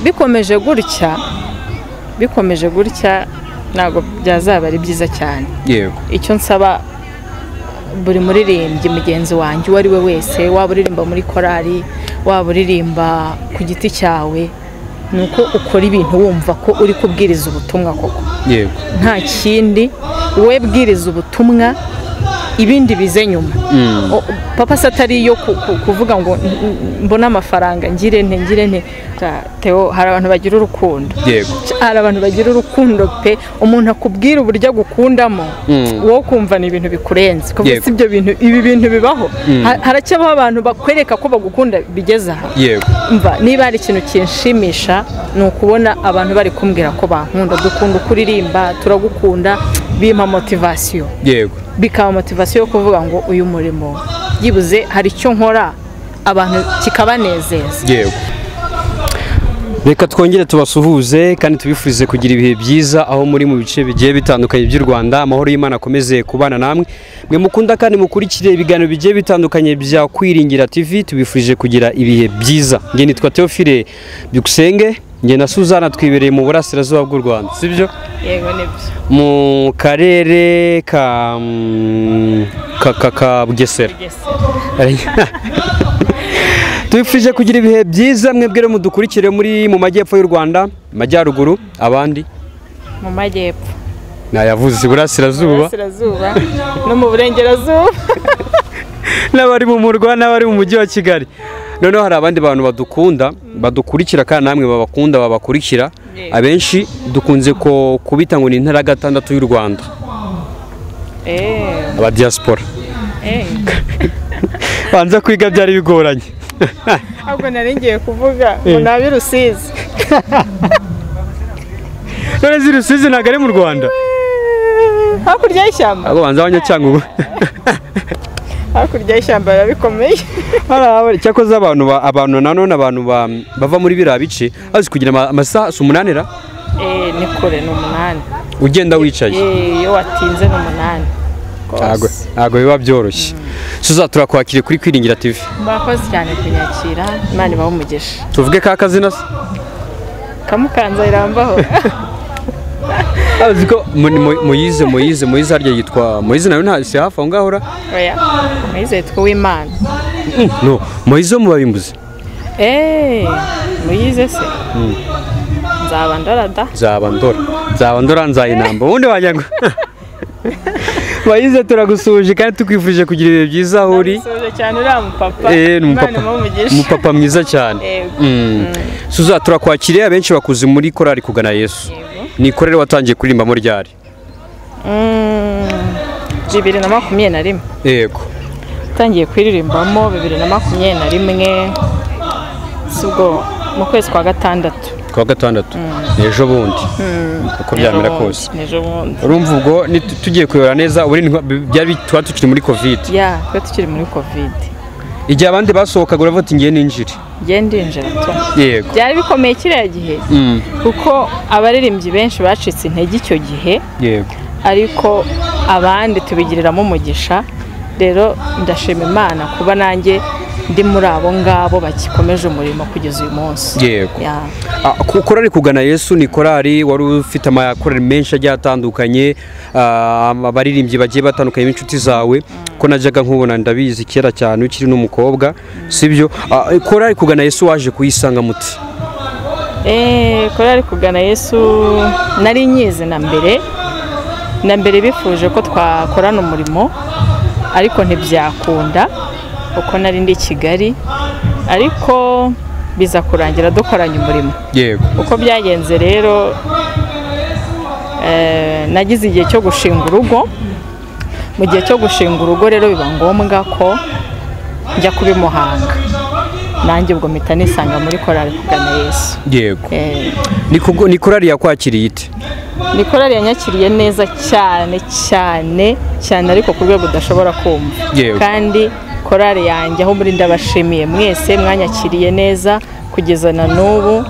bikomeje gutya bikomeje gutya ntabwo byazaba ari byiza cyane yego icyo nsaba buri muririmbyi mugenzi wanjye uwo ari we wese waba uririmba muri korali waba uririmba ku giti cyawe ni uko ukora ibintu wumva ko uri kubwiriza ubutumwa koko yego nta kindi wowe bwiriza ubutumwa ibindi bize nyuma O- papa se atari iyo ku- ku- kuvuga ngo "N- n- mbone amafaranga ngire nte ngire nte Ta- Theo, hari abantu bagira urukundo yego hari abantu bagira urukundo pe umuntu akubwira uburyo agukundamo Mm. wowe ukumva ni ibintu bikurenze kuko Yego. si ibyo bintu ibi bintu bibaho Ha- haracyabaho abantu bakwereka ko bagukunda bigeze aha yego mva niba hari ikintu kinshimisha ni ukubona abantu bari kumbwira ko bankunda dukunda uko uririmba turagukunda bimpa motivasiyo yego bikaba motivasiyo yo kuvuga ngo uyu murimo byibuze hari icyo nkora abantu kikabanezeza yego reka twongere tubasuhuze kandi tubifurize kugira ibihe byiza aho muri mu bice bigiye bitandukanye by'u rwanda amahoro y'imana akomeze kubana namwe mwe mukunda kandi mukurikire ibiganiro bigiye bitandukanye bya kwiringira tv tubifurije kugira ibihe byiza nge nitwa teofile byukusenge nge na suzana twibereye mu burasirazuba bw'u rwanda sibyo yego nibyo mu karere ka mm, ka ka ka bugesera tubifurije kugira ibihe byiza mwebwe rero mudukurikire muri mu majyepfo y'u rwanda majyaruguru abandi mu majyepfo nayavuze iburasirazuba burasirazuba no mu burengerazuba n'abari mu murwa n'abari mu mujyi wa kigali noneho hari abandi bantu badukunda badukurikira kandi namwe babakunda babakurikira Yego. abenshi dukunze ko kubita ngo ni intara ya gatandatu y'u rwanda eee abadiyasipora banza kwiga byari bigoranye ntabwo nari ngiye kuvuga ngo Eh. nabi rusizi none zirusizi ntabwo ari mu rwanda hakurya y'ishyamba ahubwo banza abanyacyangwe hakurya y'ishyamba biba bikomeye cyakoze abantu ba- abantu nanone abantu ba- bava muri biriya bice azi kugira ama- amasaha si umunani ra eee ni kure ni umunani ugenda wicaye eee iyo watinze ni umunani ntago ntago biba byoroshye tuza turakwakire kuri kwiringira tv murakoze cyane kunyakira imana ibahe umugisha tuvuge ka kazina se kamukanza irambaho azi ko mu- mu- muyize muyize muyize harya yitwa muyize nawe nta si hafi aho ngaho ra oya mwize tw'imana no muyize wo mu babimbuze eee muyize se nzaba ndarada nzaba ndora nzaba ndora nzayinamba ubundi wagira ngo muyize turagusuhuje kandi tukwifurije kugira ibihe byiza aho uri Ndagusuhuje cyane uriya mupapa Eh, imana ni umupapa imuhe umugisha umupapa mwiza cyane Yego. suza turakwakiriye abenshi bakuze muri korari kugana yesu ni ikorere watangiye kuririmbamo ryari Mm, bibiri na makumyabiri na rimwe yego utangiye kuririmbamo bibiri na makumyabiri na rimwe si ubwo mu kwezi kwa gatandatu kuwa gatandatu ni ejo bundi uko byamera kose ejo bundi urumva ubwo ni- tu- tugiye kuyobora neza ubu ni- byari tuba tukiri muri kovide ya twe tukiri muri kovide igihe abandi basohokaga uravuga uti ngiye ninjire ngende yinjira tu yego byari bikomeye kiriya gihe Mm, kuko abaririmbyi benshi bacitse intege icyo gihe yego ariko abandi tubigiriramo umugisha rero ndashima imana kuba nanjye ndi muri abo ngabo bagikomeje umurimo kugeza uyu munsi yego Ya. Ah, ku- korari kugana yesu ni korari wari ufite amakorari menshi agiye atandukanye ah, abaririmbyi bagiye batandukanye b'inshuti zawe ko najyaga nkubona ndabizi kera cyane ukiri n'umukobwa sibyo Ah, korari kugana yesu waje kuyisanga muti Eh, korali kugana yesu nari nyizi na mbere na mbere bifuje ko twakorana umurimo ariko ntibyakunda kuko nari ndi i kigali ariko biza kurangira dukoranye umurimo yego uko byagenze rero eh, nagize igihe cyo gushinga urugo mu gihe cyo gushinga urugo rero biba ngombwa ko njya kuba i muhanga nanjye ubwo mpita nisanga muri korali kugana yesu yego Eh, Ni kugo- ni korari yakwakiriye ite ni korali yanyakiriye neza cyane cyane cyane ariko ku rwego udashobora kumva Yewe. kandi korali yanjye aho muri ndabashimiye mwese mwanyakiriye neza kugeza na n'ubu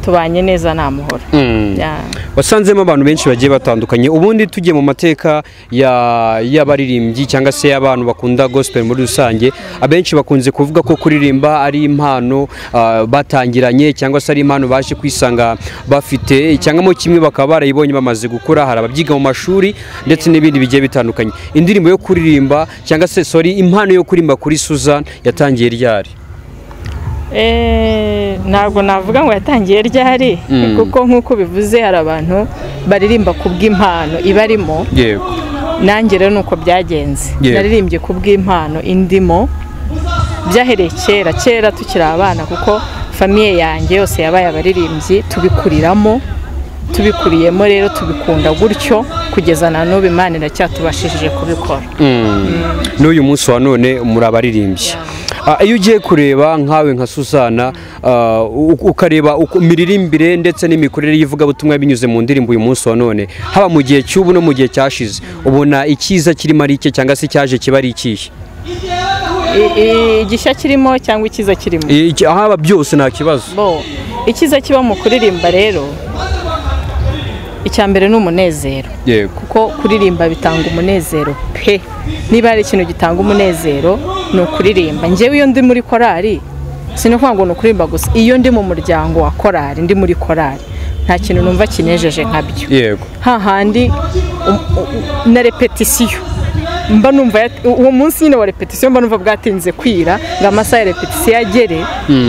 tubanye neza nta muhoro Mm. Ya. wasanzemo abantu benshi bagiye batandukanye ubundi tugiye mu mateka ya- y'abaririmbyi cyangwa se y'abantu bakunda gospel muri rusange abenshi bakunze kuvuga ko kuririmba ari impano ah, batangiranye cyangwa se ari impano baje kwisanga bafite cyangwa mo kimwe bakaba barayibonye bamaze gukura hari ababyiga mu mashuri ndetse n'ibindi bigiye bitandukanye indirimbo yo kuririmba cyangwa se sorry impano yo kuririmba kuri Susan yatangiye ryari Eh, ntabwo navuga ngo yatangiye ryari Mm. kuko nk'uko bivuze hari abantu baririmba ku bw'impano ibarimo yego nanjye rero ni uko byagenze Yego. naririmbye ku bw'impano indimo byahereye kera kera tukiri abana kuko famiye yanjye yose yabaye abaririmbyi tubikuriramo tubikuriyemo rero tubikunda gutyo kugeza na n'ubu imana iracyatubashishije kubikora n'uyu munsi wa none muri abaririmbyi Ah, iyo ugiye kureba nkawe nka susana ah, u- ukareba uko- imiririmbire ndetse n'imikorere y'ivugabutumwa binyuze mu ndirimbo uyu munsi wa none haba mu gihe cy'ubu no mu gihe cyashize ubona icyiza kirimo ari icye cyangwa se cyaje kiba ari ikihe I- i- igishya kirimo cyangwa icyiza kirimo I- iki- ahaba byose nta kibazo bo icyiza kiba mu kuririmba rero icya mbere ni umunezero yego kuko kuririmba bitanga umunezero pe niba hari ikintu gitanga umunezero ni ukuririmba njyewe iyo ndi muri korari sinavuga ngo ni ukuririmba gusa iyo ndi mu muryango wa korari ndi muri korari nta kintu numva kinejeje nkabyo yego hahandi um- u- u- na repetisiyo mba numva yat- u- uwo munsi nyine wa repetisiyo mba numva bwatinze kwira ngo amasaha ya repetisiyo agere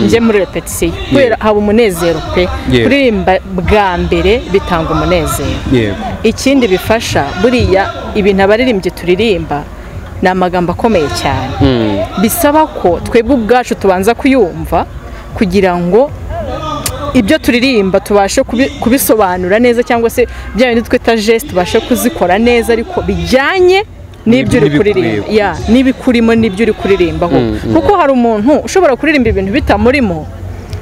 njye muri repetisiyo kubera haba umunezero pe Yeah. kuririmba bwa mbere bitanga umunezero yego ikindi bifasha buriya ibintu abaririmbyi turirimba ni amagambo akomeye cyane Mm. bisaba ko twebwe ubwacu tubanza kuyumva kugira ngo ibyo turirimba tubashe kubi- kubisobanura neza cyangwa se bya bindi twita geste tubashe kuzikora neza ariko bijyanye n'ibyo uri N'ibikuriye. kuririmba Ya, n'ibikurimo n'ibyo uri kuririmbaho kuko hari umuntu ushobora kuririmba ibintu bitamurimo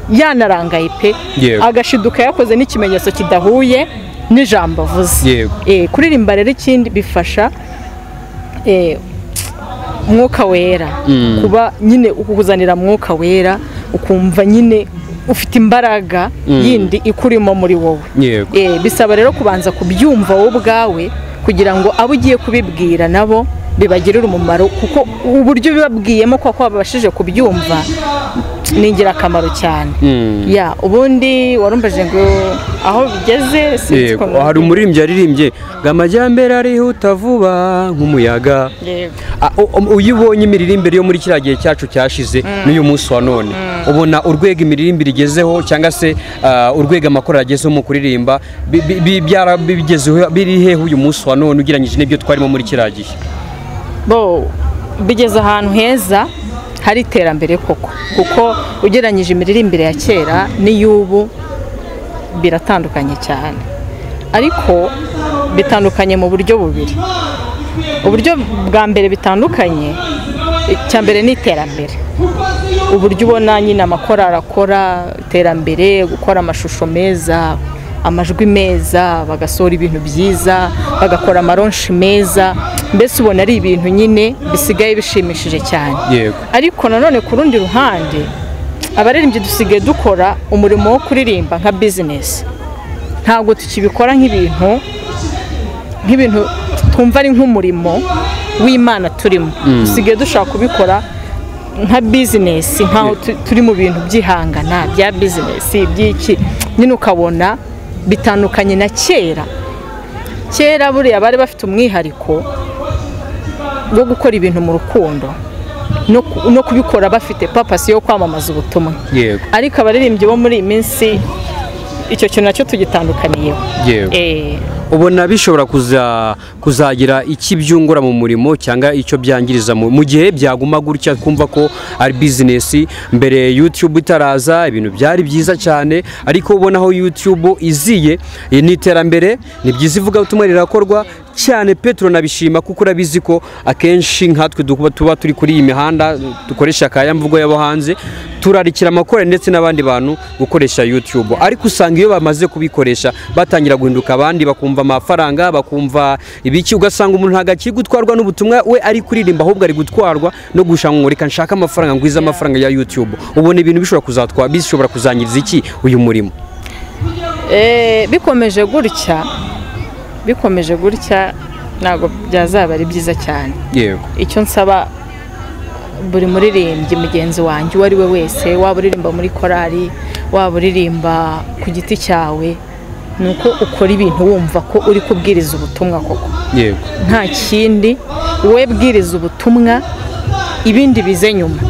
yanarangaye pe Yego. agashiduka yakoze n'ikimenyetso kidahuye n'ijambo avuze Yego. Eh, kuririmba rero ikindi bifasha eh, umwuka wera kuba nyine ukuzanira mwuka wera ukumva nyine ufite imbaraga yindi ikurimo muri wowe yego Eh, bisaba rero kubanza kubyumva wowe ubwawe kugira ngo abo ugiye kubibwira nabo bibagirire umumaro kuko uburyo bibabwiyemo kuko babashije kubyumva ni ingirakamaro cyane Mm. ya ubundi warumvaje ngo aho bigeze sinzi Yego. ko nabivuga. hari umuririmbyi yaririmbye ngo amajyambere arihuta vuba nk'umuyaga Yego. Ah, u- um, iyo ubonye imiririmbire yo muri kiriya gihe cyacu cyashize n'uyu munsi wa none ubona urwego imiririmbire igezeho cyangwa se ah, urwego amakorali agezeho mu kuririmba bi- bi- bi- byara- bi- bigezeho- biri hehe uyu munsi wa none ugereranyije n'ibyo twarimo muri kiriya gihe bo bigeze ahantu heza hari iterambere koko kuko ugereranyije imiririmbire ya kera n'iy'ubu biratandukanye cyane ariko bitandukanye mu buryo bubiri uburyo bwa mbere bitandukanye icya mbere ni iterambere uburyo ubona nyine amakorari akora iterambere gukora amashusho meza amajwi meza bagasohora ibintu byiza bagakora amaronshi meza mbese ubona ari ibintu nyine bisigaye bishimishije cyane yego ariko nanone ku rundi ruhande abaririmbyi dusigaye dukora umurimo wo kuririmba nka bizinesi ntabwo tukibikora nk'ibintu nk'ibintu twumva ari nk'umurimo w'imana turimo dusigaye dushaka kubikora nka bizinesi nk'aho tu- turi mu bintu by'ihangana bya bizinesi iby'iki nyine ukabona bitandukanye na kera kera buriya bari bafite umwihariko wo gukora ibintu mu rukundo no ku- no kubikora bafite papasi yo kwamamaza ubutumwa yego ariko abaririmbyi bo muri iyi minsi icyo kintu nacyo tugitandukaniyeho yego Eh, ubona bishobora kuza- kuzagira iki byungura mu murimo cyangwa icyo byangiriza mu mu gihe byaguma gutya kumva ko ari bizinesi mbere yutube itaraza ibintu byari byiza cyane ariko ubona aho yutube iziye eh, ni iterambere ni byiza ivugabutumwa rirakorwa cyane petero nabishima kuko urabizi ko akenshi nkatwe dukuba- tuba turi kuri iyi mihanda dukoresha akaya mvugo y'abo hanze turarikira amakorali ndetse n'abandi bantu gukoresha YouTube ariko usanga iyo bamaze kubikoresha batangira guhinduka abandi bakumva amafaranga bakumva ibiki ugasanga umuntu ntabwo akiri gutwarwa n'ubutumwa we ari kuririmba ahubwo ari gutwarwa no gushaka ngo reka nshake amafaranga ngwize amafaranga ya YouTube ubona ibintu bishobora kuzatwa bishobora kuzangiriza iki uyu murimo Eh, bikomeje gutya bikomeje gutya ntabwo byazaba ari byiza cyane yego icyo nsaba buri muririmbyi mugenzi wanjye uwo ari we wese waba uririmba muri korali waba uririmba ku giti cyawe ni uko ukora ibintu wumva ko uri kubwiriza ubutumwa koko yego nta kindi wowe bwiriza ubutumwa ibindi bize nyuma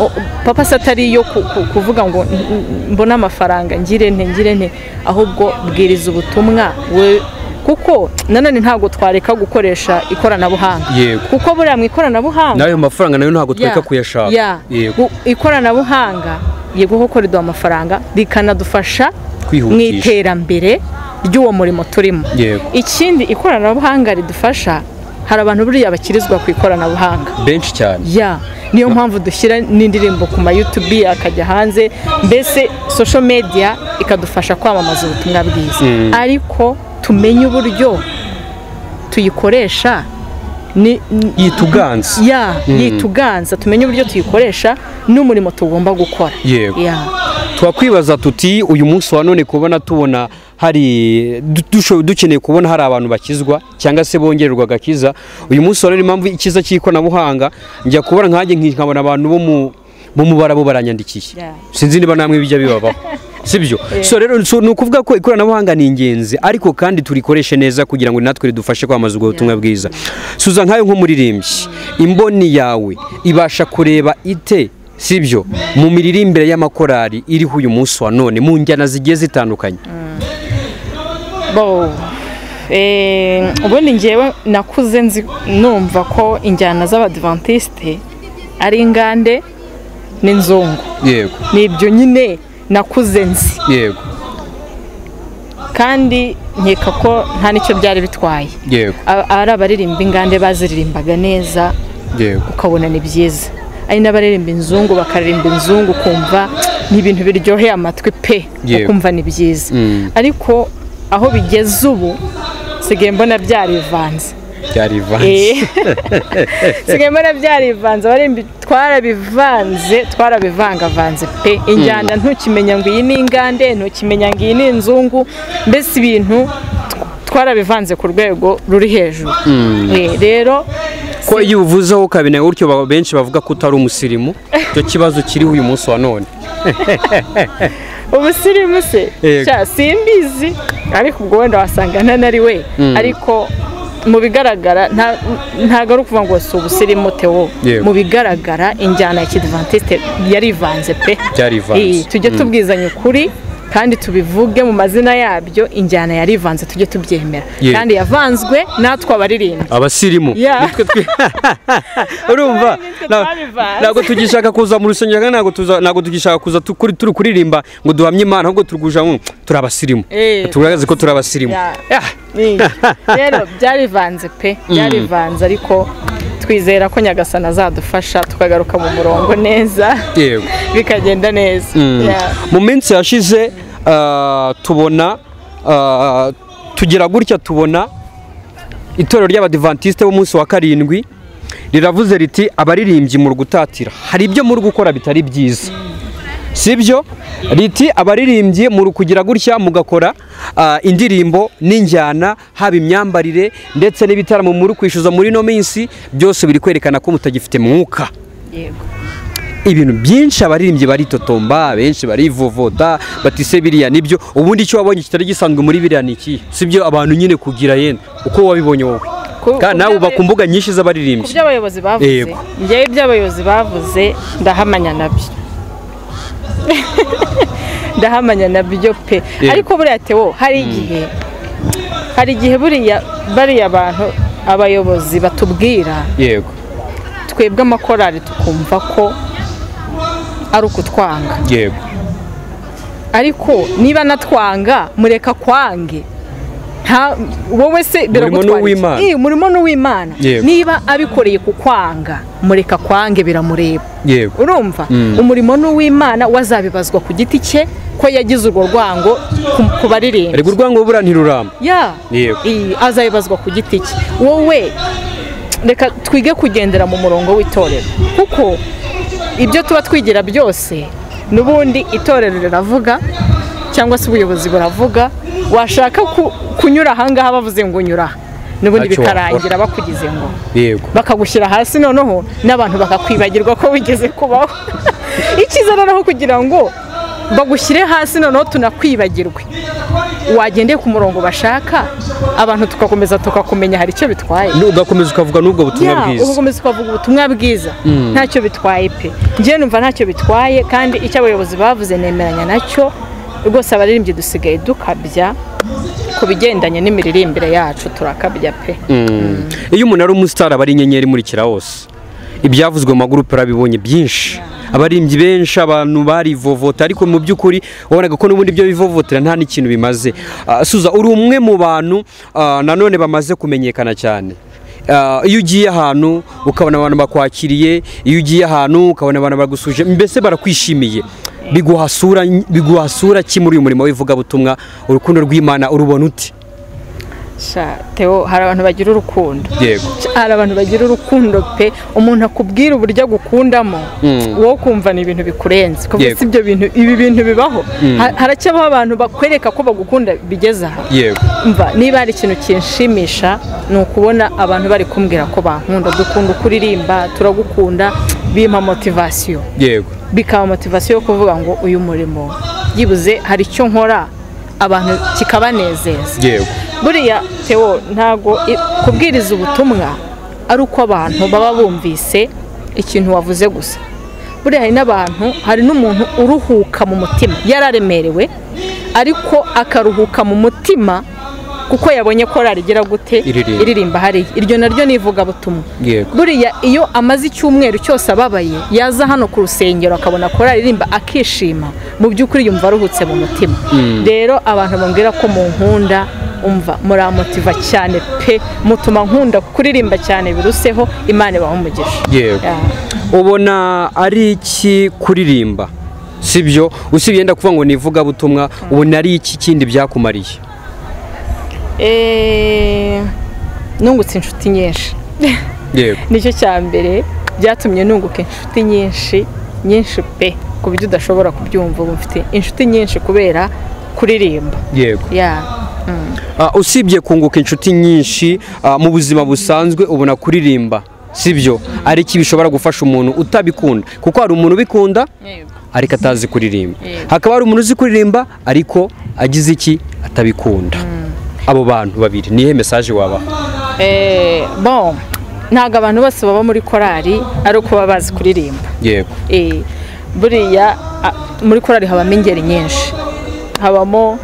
O- papa se atari iyo ku- ku- kuvuga ngo "N- n- mbone amafaranga ngire nte ngire nte ahubwo bwiriza ubutumwa we kuko nanone ntabwo twareka gukoresha ikoranabuhanga yego kuko buriya mu ikoranabuhanga nayo mafaranga nayo ntabwo ya- twereka kuyashaka ya, yego u- ikoranabuhanga yego kuko riduha amafaranga rikanadufasha mu kwihutisha iterambere ry'uwo murimo turimo yego ikindi ikoranabuhanga ridufasha hari abantu buriya bakirizwa ku ikoranabuhanga benshi cyane ya niyo mpamvu dushyira n'indirimbo ku ma yutubi akajya hanze mbese social media ikadufasha kwamamaza ubutumwa bwiza Mm. ariko tumenye uburyo tuyikoresha ni- ni- yituganza ya yituganza tumenye uburyo tuyikoresha n'umurimo tugomba gukora yego ya twakwibaza tuti uyu munsi wa none kubona tubona hari du- dusho- dukeneye kubona hari abantu bakizwa cyangwa se bongererwa agakiza uyu munsi wa none impamvu ikiza cy'ikoranabuhanga njya kubona nkanjye nki- nkabona abantu bo mu bo mu barabo baranyandikiye Yeah. sinzi niba namwe bijya bibabaho sibyo so rero so, ni ukuvuga ko ikoranabuhanga ni ingenzi ariko kandi turikoreshe neza kugira ngo natwe ridufashe kwamamaza ubwo butumwa bwiza suza nkayo nk'umuririmbyi imboni yawe ibasha kureba ite sibyo mu miririmbire y'amakorali iriho uyu munsi wa none mu njyana zigiye zitandukanye bo eh, ubundi ngewe nakuze nzi numva ko injyana z'abadivantisite ari ingande n'inzungu yego ni ibyo nyine nakuze nzi yego kandi nkeka ko nta n'icyo byari bitwaye yego A- ari abaririmba ingande baziririmbaga neza yego ukabona ni byiza ari n'abaririmba inzungu bakaririmba inzungu ukumva ni ibintu biryoheye amatwi pe Yego. ukumva ni byiza Mm. ariko aho bigeze ubu sigaye mbona byarivanze byari ivanze Eh. sigaye mbona byarivanze abarimbi twarabivanze twarabivangavanze pe injyana ntukimenya ngo iyi ni ingande ntukimenya ngo iyi ni inzungu mbese ibintu tw- twarabivanze ku rwego ruri hejuru Eh, rero ko iyo uvuzeho kabine gutyo ba- benshi bavuga ko utari umusirimu icyo kibazo kiriho uyu munsi wa none ubusirimu se Yego. sha simbizi ariko ubwo wenda wasanga ntanari we ariko mu bigaragara nta- ntabwo ari ukuvuga ngo si ubusirimu tewo Yego. mu bigaragara injyana ya kidivantiste yarivanze pe byari Eh, ivanze tujye tubwizanya ukuri kandi tubivuge mu mazina yabyo injyana yarivanze tujye tubyemera Yego. kandi yavanzwe natwe abaririmba abasirimu Yeah. nitwe twi- urumva nitwe na- twabivanze. ntabwo tugishaka kuza mu rusengero kandi ntabwo tuza- ntabwo tugishaka kuza tu- kuri- turi kuririmba ngo duhamye imana ahubwo turiguja ngo turi abasirimu Eh. tugaragaze ko turi abasirimu Yeah. Yeah. Eh, rero byarivanze pe byarivanze ariko twizera ko nyagasana azadufasha tukagaruka mu murongo neza yego bikagenda neza Yeah. mu minsi yashize ah, tubona ah, tugira gutya tubona itorero ry'abadivantisite b'umunsi wa karindwi riravuze riti abaririmbyi muri gutatira hari ibyo muri gukora bitari byiza sibyo riti abaririmbyi muri kugira gutya mugakora ah, indirimbo n'injyana haba imyambarire ndetse n'ibitaramo muri kwishyuza muri ino minsi byose biri kwerekana ko mutagifite mwuka yego ibintu byinshi abaririmbyi baritotomba benshi barivovota batise biriya nibyo ubundi icyo wabonye kitari gisanzwe muri biriya ni iki sibyo abantu nyine kugira yenda uko wabibonye wowe Ku- Ka- nawe uba ku mbuga nyinshi ku z'abaririmbyi byo abayobozi bavuze Yego. ngewe ibyo abayobozi bavuze ndahamanya nabyo ndahamanya nabyo pe Yego. ariko buriya tewo hari igihe hari igihe buriya bariya bantu abayobozi batubwira yego twebwe amakorali tukumva ko ari ukutwanga yego ariko niba natwanga mureka kwange nta wowe se biragutwara iki? n'uw'Imana. Eh, umurimo ni uw'imana Yego. niba abikoreye ku kwanga mureka kwange biramureba yego urumva Mm. umurimo ni uw'imana wazabibazwa ku giti cye ko yagize urwo rwango ku- ku baririmba rego urwango buriya ntiruramba ya Yego. Eh, azabibazwa ku giti cye wowe reka twige kugendera mu murongo w'itorero kuko ibyo tuba twigira byose n'ubundi itorero riravuga cyangwa se ubuyobozi buravuga washaka ku- kunyura ahangaha bavuze ngo nyura aha n'ubundi Ntacyo wakora. bikarangira bakugize ngo yego bakagushyira hasi noneho n'abantu bakakwibagirwa ko wigeze kubaho icyiza noneho kugira ngo bagushyire hasi noneho tunakwibagirwe wagendeye ku murongo bashaka abantu tugakomeza tukakumenya hari icyo bitwaye ugakomeza ukavuga n'ubwo butumwa Ya, bwiza ugakomeza ukavuga ubutumwa bwiza ntacyo bitwaye pe njyewe numva ntacyo bitwaye kandi icyo abayobozi bavuze nemeranya nacyo rwose abaririmbyi dusigaye dukabya ku bigendanye n'imiririmbire yacu turakabya pe Mm. iyo umuntu ari umusitari aba ari inyenyeri imurikira hose ibyavuzwe mu magurupe urabibonye byinshi abaririmbyi benshi abantu barivovota ariko mu by'ukuri wabonaga ko n'ubundi ibyo bivovotera nta n'ikintu bimaze Ah, suza uri umwe mu bantu ah, nanone bamaze kumenyekana cyane Ah, iyo ugiye ahantu ukabona abantu bakwakiriye iyo ugiye ahantu ukabona abantu bagusuje mbese barakwishimiye biguha sura biguha sura ki muri uyu murimo w'ivugabutumwa urukundo rw'imana urubona uti Sha, Theo, hari abantu bagira urukundo yego hari abantu bagira urukundo pe umuntu akubwira uburyo agukundamo Mm. wowe ukumva ni ibintu bikurenze kuko Yego. si ibyo bintu ibi bintu bibaho Ha- haracyabaho abantu bakwereka ko bagukunda bigeze aha yego mva niba hari ikintu kinshimisha ni ukubona abantu bari kumbwira ko bankunda dukunda kuririmba turagukunda bimpa motivasiyo yego bikaba motivasiyo yo kuvuga ngo uyu murimo byibuze hari icyo nkora abantu kikabanezeza yego buriya Theo ntabwo i- kubwiriza ubutumwa ari uko abantu baba bumvise ikintu wavuze gusa buriya hari n'abantu hari n'umuntu uruhuka mu mutima yararemerewe ariko akaruhuka mu mutima kuko yabonye korari igira gute Iririmba. iririmba hariya iryo naryo ni ivugabutumwa Yego. buriya iyo amaze icyumweru cyose ababaye yaza hano ku rusengero akabona korari irimba akishima mu by'ukuri yumva aruhutse mu mutima rero abantu bambwira ko mu nkunda umva muramotiva cyane pe mutuma nkunda kuririmba cyane biruseho imana ibaha umugisha Yego. Ya. ubona ari iki kuririmba sibyo usibye yenda kuvuga ngo ni ivugabutumwa ubona ari iki kindi byakumariye Eh, nungutse inshuti nyinshi yego nicyo cya mbere byatumye nunguka inshuti nyinshi nyinshi pe ku buryo udashobora kubyumva ubu mfite inshuti nyinshi kubera kuririmba yego ya Ah, usibye kunguka inshuti nyinshi ah, mu buzima busanzwe ubona kuririmba sibyo ari iki bishobora gufasha umuntu utabikunda kuko hari umuntu ubikunda ariko atazi kuririmba Yego. hakaba hari umuntu uzi kuririmba ariko agize iki atabikunda abo bantu babiri nihe mesaje wabaha Eh, bon ntabwo abantu bose baba muri korali ari uko baba bazi kuririmba yego Eh, buriya a- muri korali habamo ingeri nyinshi habamo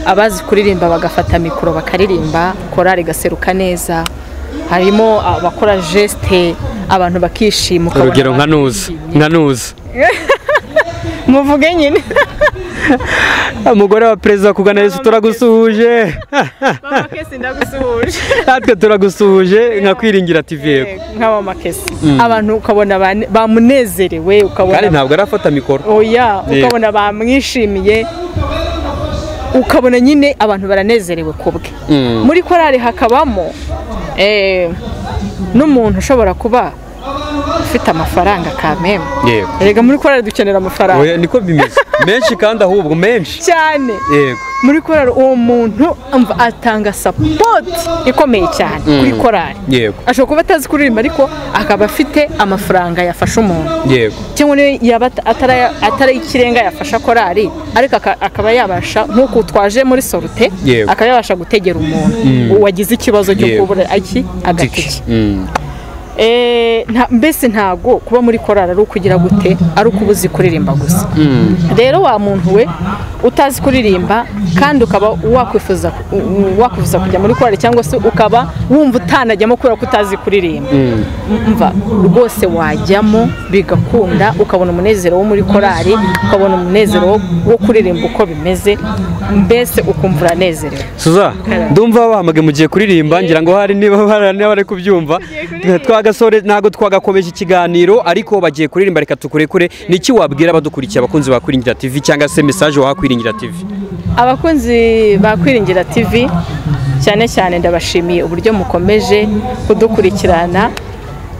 abazi kuririmba bagafata mikoro bakaririmba korali igaseruka neza harimo abakora jesite abantu bakishima ukabona urugero nka abantu nuza bishimye. nka nuza muvuge nyine umugore wa perezida kugana yesu turagusuhuje mama kesi ndagusuhuje natwe turagusuhuje nka kwiringira tv yego nka mama kesi abantu ukabona bane- bamunezerewe kandi ukabona ntabwo arafata mikoro oya Yego. ukabona bamwishimiye ukabona nyine abantu baranezerewe ku bwe Mm. muri korali hakabamo eh, n'umuntu ushobora kuba ufite amafaranga kameme yego rega muri korali dukenera amafaranga Oya, niko bimeze menshi kandi ahubwo menshi cyane yego muri korali uwo muntu umva atanga sapoti ikomeye cyane kuri korali yego ashobora kuba atazi kuririmba ariko akaba afite amafaranga yafasha umuntu yego cyangwa niyo yaba at- atara- atari ikirenga yafasha korali ariko aka- akaba yabasha nk'uko twaje muri sorute Yego. akaba yabasha gutegera umuntu wagize ikibazo cyo Yego. kubura iki agatike Mm. Eh, nta- mbese ntabwo kuba muri korali ari ukugira gute ari uko uba uzi kuririmba gusa rero wa muntu we utazi kuririmba kandi ukaba wakwifuza wakwifuza kujya muri korali cyangwa se ukaba wumva utanajyamo kubera ko utazi kuririmba mva rwose wajyamo bigakunda ukabona umunezero wo muri korali ukabona umunezero wo- wo kuririmba uko bimeze mbese ukumva uranezerewe suza ndumva bahamagaye mu gihe kuririmba ngira ngo hari niba hari niba bari kubyumva twagasore ntabwo twagakomeje ikiganiro ariko bagiye kuririmba reka tukurekure niki wabwira abadukurikiye abakunzi ba kwiringira tv cyangwa se mesaje waha kwiringira tv abakunzi ba kwiringira tv cyane cyane ndabashimiye uburyo mukomeje kudukurikirana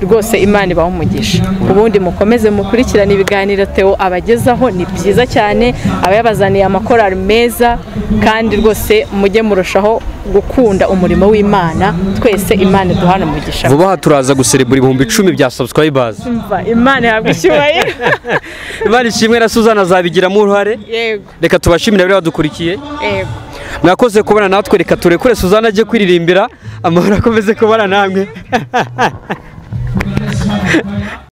rwose imana ibaha umugisha ubundi mukomeze mukurikirane ibiganiro Theo abagezaho ni byiza cyane aba yabazaniye amakorari meza kandi rwose mujye murushaho gukunda umurimo w'imana twese imana iduhana umugisha vuba aha turaza guserebura ibihumbi icumi bya subscribers Umva, imana ihabwa icyubahiro imana ishimwe na suzana azabigiramo uruhare yego reka tubashimire abari badukurikiye yego mwakoze kubana natwe reka turekure suzana ajye kwiririmbira amahoro akomeze kubana namwe